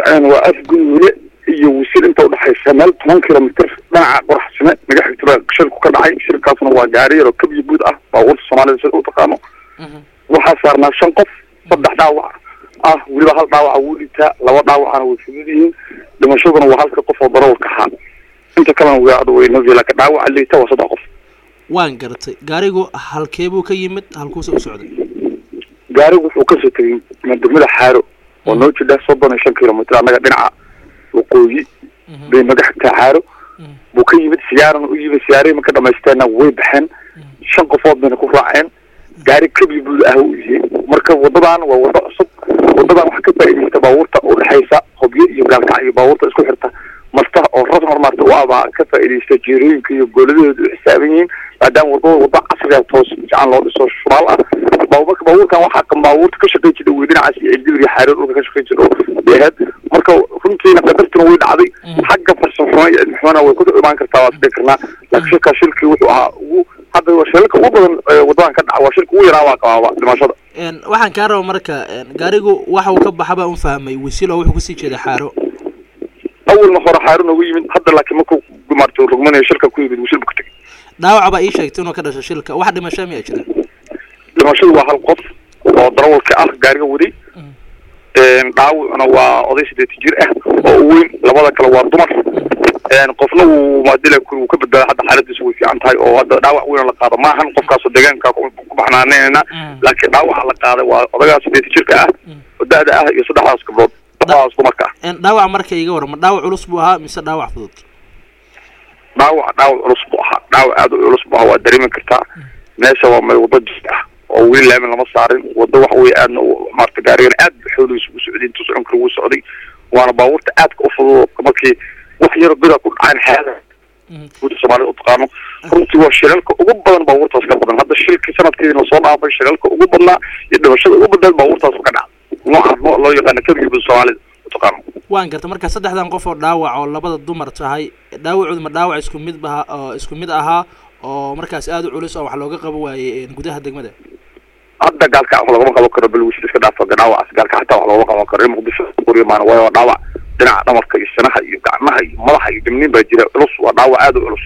dhaceen waa afgudwile iyo wisil inta udhexaysa meel toban kilomitr dhinaca qoraxsime naga xigtaba shilku ka dhacay shilkaasna waa gaari yaroo kabyo guud ah baabuurta soomaalida sida u taqaano waxaa saarnaa shan qof saddex dhaawac ah weliba hal dhaawaca wuu dhintaa laba dhaawacana way fudud yihiin dhimashaduna waa halka qof oo darawalka ahaa inta kalena waa weynadi laakiin dhaawaca liita waa saddex qof waan garatay gaarigu halkeebuu ka yimid halkuuse u socday gaarigu wuxuu kasoo tegay degmada xaaro oo noo jidha soddon iyo shan kilomitr annaga dhinaca waqooyi bay naga xigtaa xaaro buu ka yimid siyaarana u yimid siyaarihii marka dhamaysteena way baxeen shan qofood bayna ku raaceen gaari kabi buud ah u yihiin marka wadadan waa wado cusub wadadan waxaa ka faa'iidaysta baabuurta udhexaysa hobyo iyo gaalkac iyo baabuurta isku xirta marta oo rasmar maarta u abaa ka faa'iidaysta jeerooyinka iyo gooladahooda u xisaaban yihiin maadaama wadada wada casriga toos fiican loo dhiso shubaal ah marka baabuurkan waxaa kan baabuurta ka shaqayn jira wey dhinacaas iyo cidibir iyo xaaroon dhulka ka shaqayn jira bay ahayd marka runtiina qadartuna way dhacday xagga farsamo iyo cilmi xumana way ku imaan kartaa waa isdhihi karnaa laakiin shilkaa shilkii wuxuu ahaa ugu hadda waa shilka ugu badan wadadan ka dhaca waa shilka ugu yaraa waa qabaaba dhimashada waxaan kaa raba marka gaarigu waxa uu ka baxa baan u fahmay wasiil oo wuxuu kusii jeeda xaaro awalna hore xaaro noogu yimid hadda laakiin markuu maarta rugmanayo shilka ku yimid wasiil bu ka tegay dhaawac baa ii sheegtay inuu ka dhasho shilka wax dhimasho miyaa jira dhimashadu waa hal qof oo darawalka ah gaariga waday dhaawacuna waa oday sideetan jir ah oo u weyn labada kale waa dumar qofna wuu maadila wuu ka badbaaday hadda xaaladiisu way fiican tahay oo hadda dhaawac weyn la qaado maahan qofkaasoo deegaanka ku baxnaaneyna laakiin dhaawaca la qaaday waa odagaa sideetan jirka ah oo da-da ah iyo saddexdaas gabdhood saddexdaas dumarka ah dhaawac marka iga warama dhaawac culus buu ahaa mise dhaawac fudud dhaawac dhaawac culus buu ahaa dhaawac aada u culus buu ahaa waa dareemi kartaa meesha waa meel wado jis ah oo weli laamin lama saarin wado waxa weye aadna maarata gaarigan aad xoolihiisa u socday intuu socon kara wuu socday waana baabuurta aadka u fudud markii wax yaro goda ku dhacaan xeada guuda soomaalida u taqaano runtii waa shilalka ugu badan baabuurtaas ka badan hadda shilkii sanadkeedina soo dhaafay shilalka ugu badnaa iyo dhimashada ugu badnaad baabuurtaas ka dhacda noocaas loo loo yaqaana kabigi guuda soomaalida u taqaano waan garta marka saddexdan qof oo dhaawac oo labada dumar tahay dhaawacooda ma dhaawac isku mid baha oo isku mid ahaa oo markaas aada u culus oo wax looga qabo waayey gudaha degmada hadda gaalka wax lagama qaban karo bal wisil iska dhaafa dhaawacaas gaalka xataa wax loogama qaban karo in muqdisho qoriyo maana waayo waa dhaawac dhinaca dhamarka iyo sanaha iyo gacmaha iyo madaxa iyo dimniin baa jira culus waa dhaawac aada u culus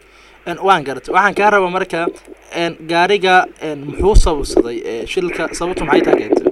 waan gartay waxaan kaa raba marka gaariga muxuu sababsaday shilka sababtu maxay taa keentay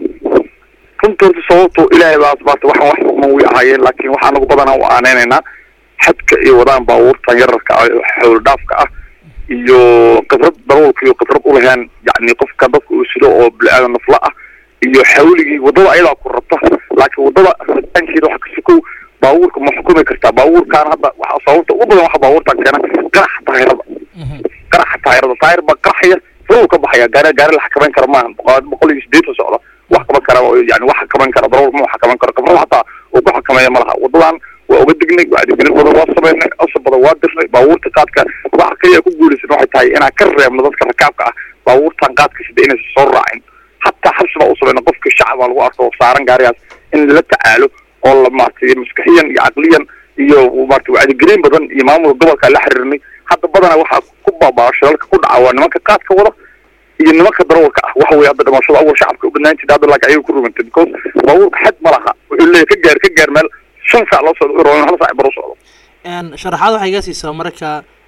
runta horta sababto ilaahay baa asbaarta waxaan wax xukman way ahaayeen laakiin waxaa nagu badanaa u aaneynaynaa xadka iyo wadaan baabuurtan yararka ah oo xowl dhaafka ah iyo khibrad darawalka iyo khibrad ulahayn yani qofka dadka uu sido oo bili-aadan nafla ah iyo xawligii wadada ayadaa ku rabta laakiin wadada rabitaankeeda waxa kasikow baabuurka ma xukumi kartaa baabuurkaan hadda waxa sababta ugu badan waxa baabuurtan keena qaraxa taayirada qaraxa taayirada taayir baa qaraxaya furuu ka baxaya gaari gaari la xakameyn kara maaha boqol iyo sideetan socda wax kaban kara yani wax xakameyn kara darawal ma xakameyn karo khibrad hataa uu ku xakameeya ma laha wadadan waa uga degnay wacdigelin badan waa sameynay asab badan waa dirnay baabuurta qaadka waxa kaliya ku guulaysan waxay tahay inaan ka reebno dadka rakaabka ah baabuurtan qaadka sida inaysan soo raacin hataa xabsi baa u sameyna qofka shacabaa lagu arko saaran gaarigaas in lala tacaalo oo la maartay maskaxiyan iyo caqliyan iyo maarata wacdigelin badan iyo maamulka gobolka la xiriirnay hadda badana waxaa ku baabaa shilalka ku dhaca waa nimanka qaadka wada iyo nimanka darawalka ah waxa weye hadda dhimashada awal shacabka u badnaan jirta hadda laakiin ayaga ku rugantay because baabuurka xad ma laha wuxuu leeyahy ka gaar ka gaar meel shan saac loo socdo u hal saac bar u socdo sharaxaad waxay iga siisaa marka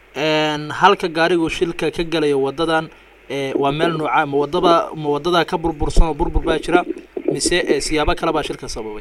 halka gaarigu shilka ka galayo wadadan waa meel nooca ma wadaba ma wadadaa ka burbursan oo burbur baa jira mise siyaabo kale baa shilka sababay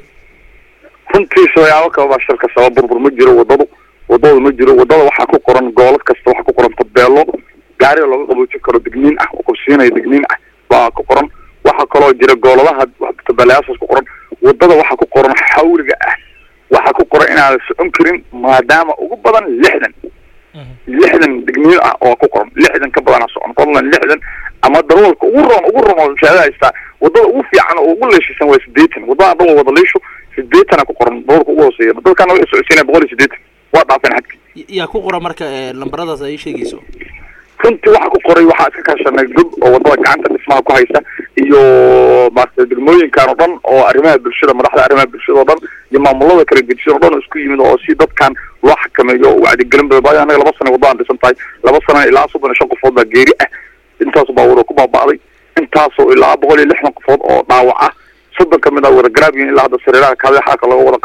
runtii siyaabo kale baa shilka sabab burbur ma jiro wadadu wadada ma jiro wadada waxaa ku qoran goolad kasta waxaa ku qoran tabeelo gaariga looga qaboojin karo degniin ah oo qabsiinaya degniin ah baa ku qoran waxaa kaloo jira gooladaha tabeelayaashaas ku qoran wadada waxaa ku qoran xawliga ah waxaa ku qoran inaadan socon karin maadaama ugu badan lixdan lixdan degniin ah oo ku qoran lixdan ka badana socon fadlan lixdan ama darawalka ugu roon ugu roon oo shahaada haystaa wadada ugu fiican oo ugu leeshisan waa sideetan wadada dhan waa wada leesho sideetana ku qoran darawalka ugu hooseeya dadkana waxay socodsiinaya boqol iyo sideetan waa dhaafeen xadkii yaa ku qoran marka lambaradaas ay sheegayso runtii waxaa ku qoray waxaa iska kaashanay gob oo wadada gacanta dhismaha ku haysa iyo maarata degmooyinkan oo dhan oo arrimaha bulshada madaxda arrimaha bulshada oo dhan iyo maamulada kala gedisan oo dhan oo isku yimid oo si dadkan loo xakameeyo oo wacdigelin badan baayo anaga laba sana waddadan dhisan tahay laba sana ilaa soddon iyo shan qofood baa geeri ah intaas baabuur oo ku baaba'day intaasoo ilaa boqol iyo lixdan qofood oo dhaawac ah soddon ka mid ah wada garaabiyin ilaa hadda sariiraha kaadaxaaka laga wada qaadayo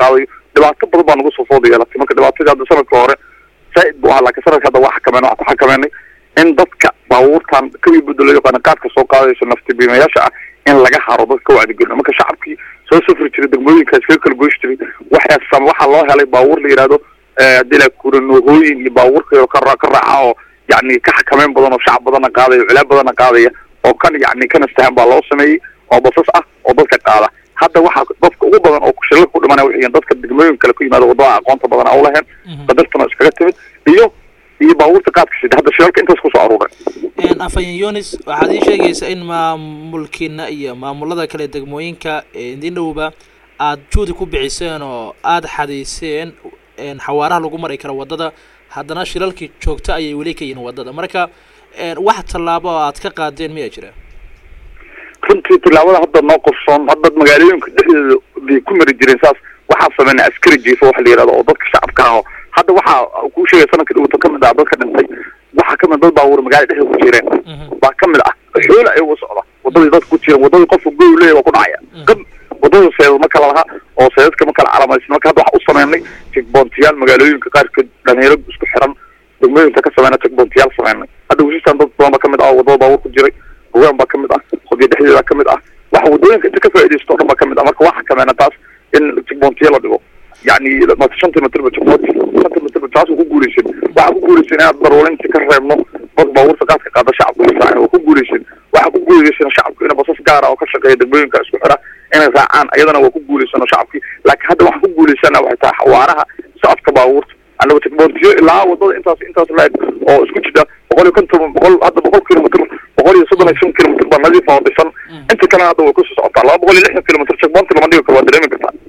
dhibaato badan baa nagu soo fooda yeelatay marka dhibaatadii hadda sanadka hore zaaid buu ahaa laakiin sanadka hadda waa xakameen waxaan ku xakameynay in dadka baabuurtan kawii budda loo yaqaano qaadka soo qaadayso naftibiimayaasha ah in laga haro dadka ka wacdigelino marka shacabkii soo safri jiray degmooyinkaas kaga kala goyshi jiray waxaa waxaa loo helay baabuur la yidhahdo haddii la kuranoohooyin iyo baabuurka ka ka raaca oo yani ka xakameyn badan oo shacab badanna qaadaya culaab badanna qaadaya oo kan yani kana stahan baa loo sameeyey oo basas ah oo dadka qaada hadda waxaa dadka ugu badan oo shilal ku dhimanaya waxay yihiin dadka degmooyin kale ku yimaada wadada aqoonta badan a ulaheen qadartuna iskaga timid iyo iyo baabuurta qaadka sida hadda shilalka intaas kusoo aruuray afayan yunis waxaad ii sheegaysaa in maamulkiina iyo maamulada kale degmooyinka idin dhowba aada juudi ku bixiseen oo aada xadayseen xawaaraha lagu mari karo waddada haddana shilalkii joogto ayay weli ka yihiin waddada marka wax tallaabo oo aad ka qaadeen miyaa jira runtii tilaabada hadda noo qorsoon hadda magaalooyinka dhexdooda bay ku mari jireen saas waxaa sameynay askari jiifo waxa la yihahdo oo dadka shacabka aho hadda waxaa kuu sheegay sanadka dhawata kamid ah dadka dhintay waxaa kamid dad baabuur magaalada dhexda ku jireen baa kamid ah xoola ayagu socda wadadii dadka ku jireen wadadii qofka goy leeya waa ku dhacaya qab wadada seedad ma kala laha oo seedadka ma kala calamaysan marka hadda waxaa u sameynay jegboontiyaal magaalooyinka qaarkood dhalinyaro isku xiran degmooyinka ka sameyna jegboontiyaal sameynay hadda wesistan dad badan ba kamid ah oo wadada baabuur ku jiray hoggaan baa kamid ah qodiya dhexdeeda kamid ah waxa wadooyinka inta ka faaidaysto o dhan ba kamid ah marka waxa kameena taas in jegboontiya la dhigo yani shanta mitrba jegboonti shanta mitrba taas ku guuleysin waxaa ku guuleysin inaad daruulinta ka reebno dad baabuurta qaadka qaada shacabku israacin waa ku guuleysin waxaa ku guuleysin shacabku ina basas gaara oo ka shaqeeya degmooyinka isku xira inay raacaan ayadana waa ku guuleysano shacabkii laakiin hadda waxaan ku guuleysana waxay tahay xawaaraha socodka baabuurta anaba jegboontiyo ilaa wadada intaas intaas la-eg oo isku jida boqol iyo konton boqol hadda boqol kilomitr boqol iyo soddon iyo shan kilomitr baa nadiif oo dhisan inta kalena hadda way kusoo socotaa laba boqol iyo lixdan kilomitr jegboonti lama dhigi karo waa dareemi kartaa